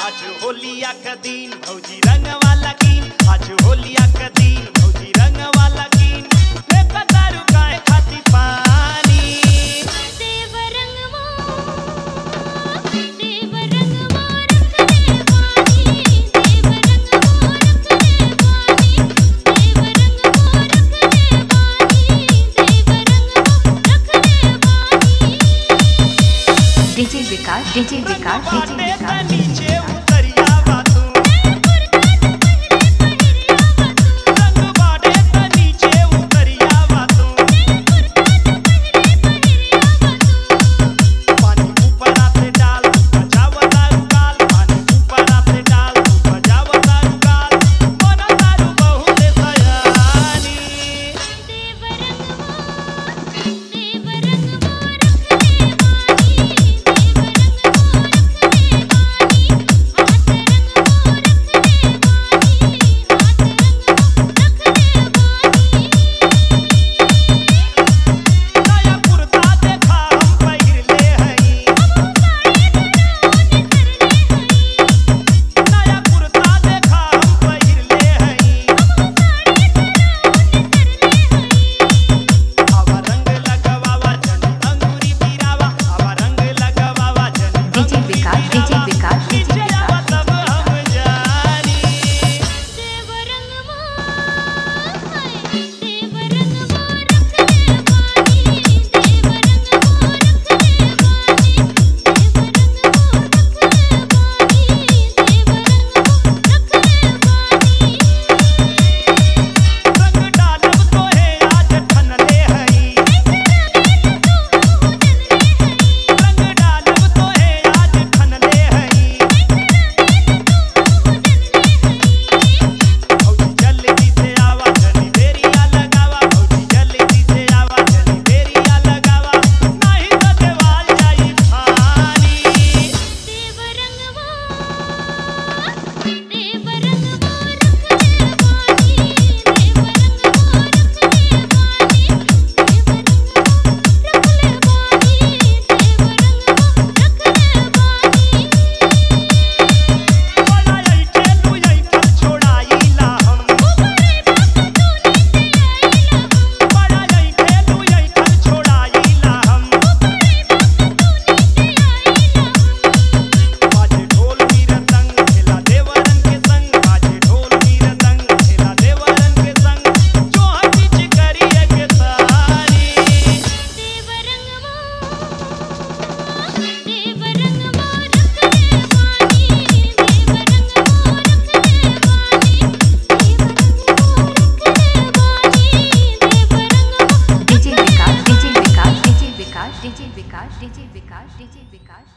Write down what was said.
आज होलिया का दिन भौजी रंग वाला कीन आज होलिया का दिन भौजी रंग वाला कीन देखा दारू काहे खाती पानी देव रंगवा देव रंगवा रखले बानी देव रंगवा रखले बानी देव रंगवा रखले बानी देव रंगवा रखले बानी DJ Vikas DJ Vikas DJ बाटे त विकास नीचे उतरिया बातू रंग बाटे त नीचे उतरिया बातू पानी ऊपर आते डाल बजावा दारू काल पानी ऊपर आते डाल बजावा दारू काल बना दारू बहुत सयानी देव रंगवा देव रंगवा रखले बानी देव रंगवा रखले बानी हाथ रंगवा रखले बानी हाथ रंगवा रखले बानी नया कुर्ता देखा हम पहिरले हई नया कुर्ता देखा हम पहिरले हई आवा रंग लगवावा जनी अंगूरी पीरावा आवा रंग लगवावा जनी DJ Vikas DJ Vikas DJ नीचे आवा विकास तब हम जानी देव रंगवा देव रंगवा रखले बानी देव रंगवा रखले बानी देव रंगवा रखले बानी देव रंगवा रखले बानी रंग डालब तोहे आज ठनले हई रंग डालब तोहे आज ठनले हई भौजी जल्दी से आवा जनी देरिया लगावा भौजी जल्दी से आवा जनी देरिया लगावा नहीं तो देवाल जाई फानी देव रंगवा देव रंगवा रखले बानी देव रंगवा रखले बानी देव रंगवा रखले बानी देव रंगवा रखले बानी बड़ा यही ठेलू यही ठल छोड़ाईला हम बड़ा यही ठेलू यही ठल छोड़ाईला हम बाजे ढोल मीरतंग खेला देवरन के संग बाजे ढोल मीरतंग खेला देवरन के संग जो हकीच करिए के सारी देव रंगवा देव रंगवा रखले बानी देव रंगवा रखले बानी देव रंगवा रखले बानी देव रंगवा DJ Vikas DJ Vikas DJ Vikas DJ Vikas DJ Vikas DJ विकास